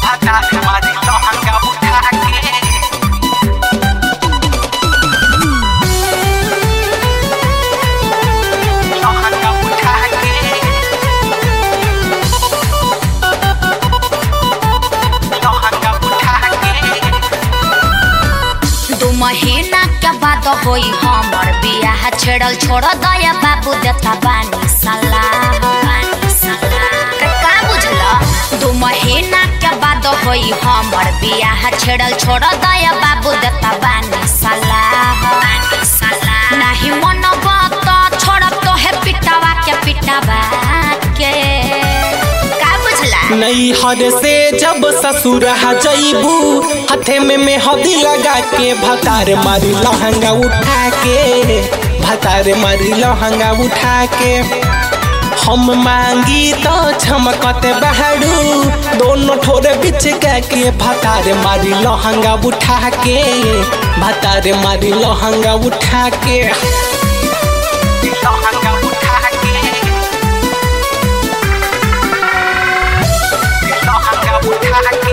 भतार मारी लहंगा उठा के लहंगा उठा के लहंगा उठा के दू महीना के बाद होई हमर बियाह छेड़ल छोड़ दया बाबू देता बानी सलाह बानी सलाह रे का बुझला दू महीना के बाद होई हमर बियाह छेड़ल छोड़ दया बाबू देता बानी सलाह बानी सलाह नाही मन बात छोड़ब तो है पिटावा के पिटावा के का बुझला नैहर से जब ससुर जैबू हथे में मेहंदी लगा के भतार मारी लहंगा उठा के भतार मारी लहंगा उठा के हम मांगी तो छमकत बहरू दोनों ठोर बिच के भतार मारी लहंगा उठा के भतार मारी लहंगा उठा के लहंगा उठा के लहंगा उठा के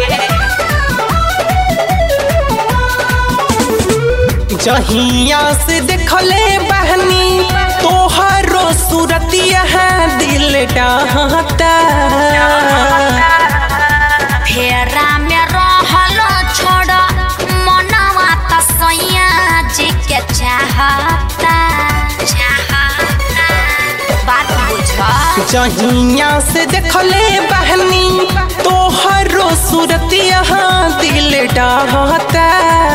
जहिया से देखले बहनी तोहरो सूरतिया दिल डाहता फेरा में रहल छोड़ मनवा त सैया जी के चाहता चाहता बात बुझ जहिया से देखले बहनी तोहरो सूरतिया दिल डाहता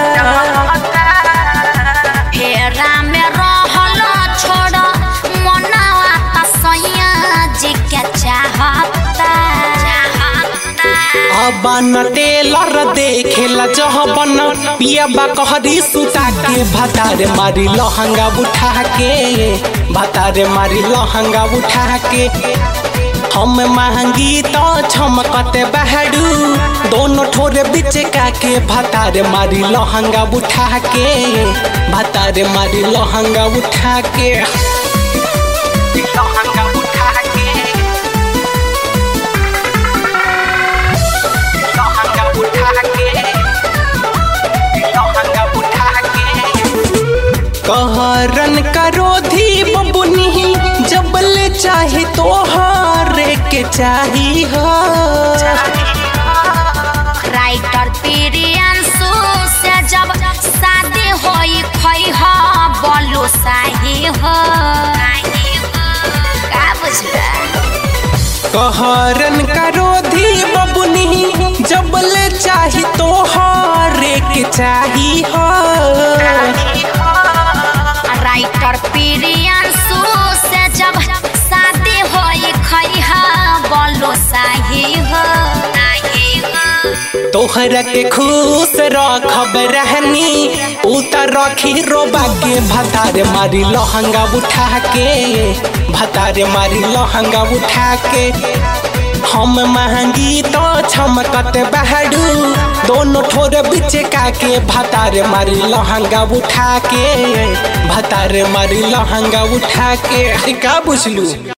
फेरा में रहल छोड़ मनवा त सैया जी के चाहता चाहता अबन टेलर देखेला जहबन पियाबा कहरी सुता के भतार मारी लहंगा उठा के भतार मारी लहंगा उठा के हम महंगी तो छमकत बहरू दोनों ठोर बिच का के भतार मारी लहंगा उठा के भतार मारी लहंगा उठा के लहंगा उठा के लहंगा उठा के लहंगा उठा के कहरन करो धी बबुनी जबल चाहे तोहारे के चाही हो राइटर प्रियांशु से जब शादी होई खई हो बोलो साही हो का बुझला कहरन करो धी बबुनी जबल चाहे तोहारे के चाही हो राइटर प्रियांशु से जब शादी होई खई हो बोलो साही हो तोहरा के खुश रखब रहनी उतर रखी रोबा के भतार मारी लहंगा उठा के भतार मारी लहंगा उठा के हम महंगी तो छमकत बहरू दोनों ठोर बिच का के भतार मारी लहंगा उठा के भतार मारी लहंगा उठा के का बुझलू